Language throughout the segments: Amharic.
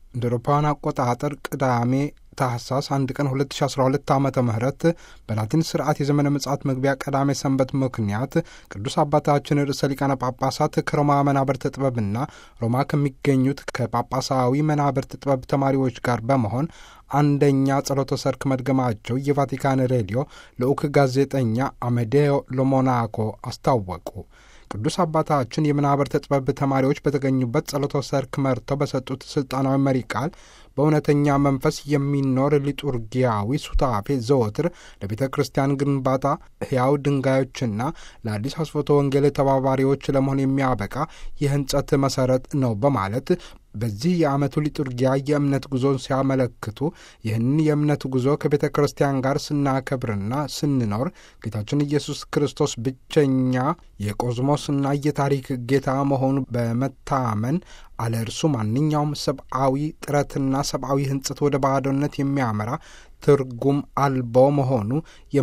እንደ አውሮፓውያን አቆጣጠር ቅዳሜ ታህሳስ አንድ ቀን 2012 ዓ ም በላቲን ስርዓት የዘመነ ምጽአት መግቢያ ቀዳሜ ሰንበት ምክንያት ቅዱስ አባታችን ርዕሰ ሊቃነ ጳጳሳት ከሮማ መናብርት ጥበብና ሮማ ከሚገኙት ከጳጳሳዊ መናብርት ጥበብ ተማሪዎች ጋር በመሆን አንደኛ ጸሎተ ሰርክ መድገማቸው የቫቲካን ሬዲዮ ልዑክ ጋዜጠኛ አሜዴዮ ሎሞናኮ አስታወቁ። ቅዱስ አባታችን የመናብርተ ጥበብ ተማሪዎች በተገኙበት ጸሎተ ሰርክ መርተው በሰጡት ስልጣናዊ መሪ ቃል በእውነተኛ መንፈስ የሚኖር ሊጡርጊያዊ ሱታፌ ዘወትር ለቤተ ክርስቲያን ግንባታ ሕያው ድንጋዮችና ለአዲስ አስፎቶ ወንጌል ተባባሪዎች ለመሆን የሚያበቃ የህንጸት መሰረት ነው በማለት በዚህ የዓመቱ ሊጡርጊያ የእምነት ጉዞን ሲያመለክቱ ይህንን የእምነት ጉዞ ከቤተ ክርስቲያን ጋር ስናከብርና ስንኖር ጌታችን ኢየሱስ ክርስቶስ ብቸኛ የቆዝሞስና የታሪክ ጌታ መሆኑ በመታመን አለ እርሱ ማንኛውም ሰብአዊ ጥረትና ሰብአዊ ህንጽት ወደ ባዶነት የሚያመራ ትርጉም አልቦ መሆኑ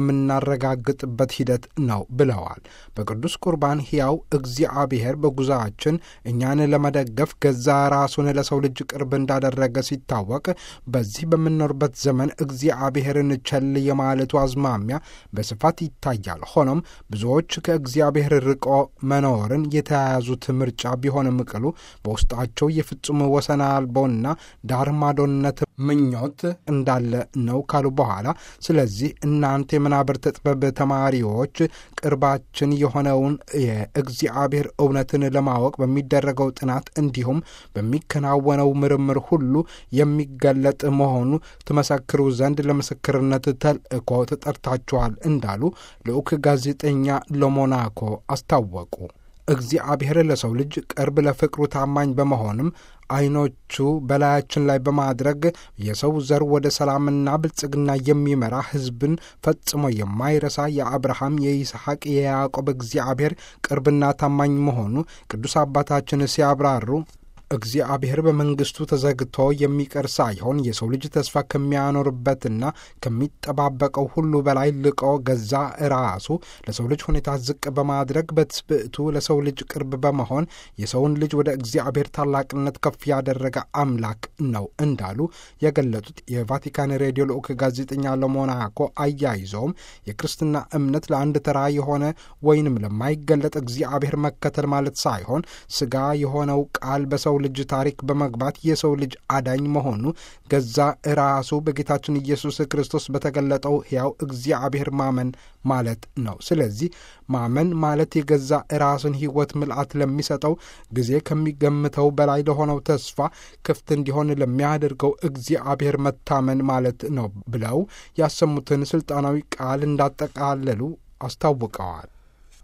የምናረጋግጥበት ሂደት ነው ብለዋል። በቅዱስ ቁርባን ሕያው እግዚአብሔር በጉዞአችን እኛን ለመደገፍ ገዛ ራሱን ለሰው ልጅ ቅርብ እንዳደረገ ሲታወቅ፣ በዚህ በምንኖርበት ዘመን እግዚአብሔርን ቸል የማለቱ አዝማሚያ በስፋት ይታያል። ሆኖም ብዙዎች ከእግዚአብሔር ርቆ መኖርን የተያያዙት ምርጫ ቢሆንም ቅሉ በውስጣቸው የፍጹም ወሰን አልቦና ዳር ማዶነት ምኞት እንዳለ ነው ካሉ በኋላ ስለዚህ እናንተ የመናብርተ ጥበብ ተማሪዎች ቅርባችን የሆነውን የእግዚአብሔር እውነትን ለማወቅ በሚደረገው ጥናት እንዲሁም በሚከናወነው ምርምር ሁሉ የሚገለጥ መሆኑ ትመሰክሩ ዘንድ ለምስክርነት ተልእኮ ተጠርታችኋል እንዳሉ ልዑክ ጋዜጠኛ ሎሞናኮ አስታወቁ። እግዚአብሔር ለሰው ልጅ ቅርብ ለፍቅሩ ታማኝ በመሆንም ዓይኖቹ በላያችን ላይ በማድረግ የሰው ዘር ወደ ሰላምና ብልጽግና የሚመራ ሕዝብን ፈጽሞ የማይረሳ የአብርሃም፣ የይስሐቅ፣ የያዕቆብ እግዚአብሔር ቅርብና ታማኝ መሆኑ ቅዱስ አባታችን ሲያብራሩ እግዚአብሔር በመንግስቱ ተዘግቶ የሚቀር ሳይሆን የሰው ልጅ ተስፋ ከሚያኖርበትና ከሚጠባበቀው ሁሉ በላይ ልቆ ገዛ ራሱ ለሰው ልጅ ሁኔታ ዝቅ በማድረግ በትስብእቱ ለሰው ልጅ ቅርብ በመሆን የሰውን ልጅ ወደ እግዚአብሔር ታላቅነት ከፍ ያደረገ አምላክ ነው እንዳሉ የገለጡት የቫቲካን ሬዲዮ ልዑክ ጋዜጠኛ ለሞናኮ አያይዘውም የክርስትና እምነት ለአንድ ተራ የሆነ ወይንም ለማይገለጥ እግዚአብሔር መከተል ማለት ሳይሆን ስጋ የሆነው ቃል በሰው ልጅ ታሪክ በመግባት የሰው ልጅ አዳኝ መሆኑ ገዛ ራሱ በጌታችን ኢየሱስ ክርስቶስ በተገለጠው ሕያው እግዚአብሔር ማመን ማለት ነው። ስለዚህ ማመን ማለት የገዛ ራስን ሕይወት ምልአት ለሚሰጠው ጊዜ ከሚገምተው በላይ ለሆነው ተስፋ ክፍት እንዲሆን ለሚያደርገው እግዚአብሔር መታመን ማለት ነው ብለው ያሰሙትን ስልጣናዊ ቃል እንዳጠቃለሉ አስታውቀዋል።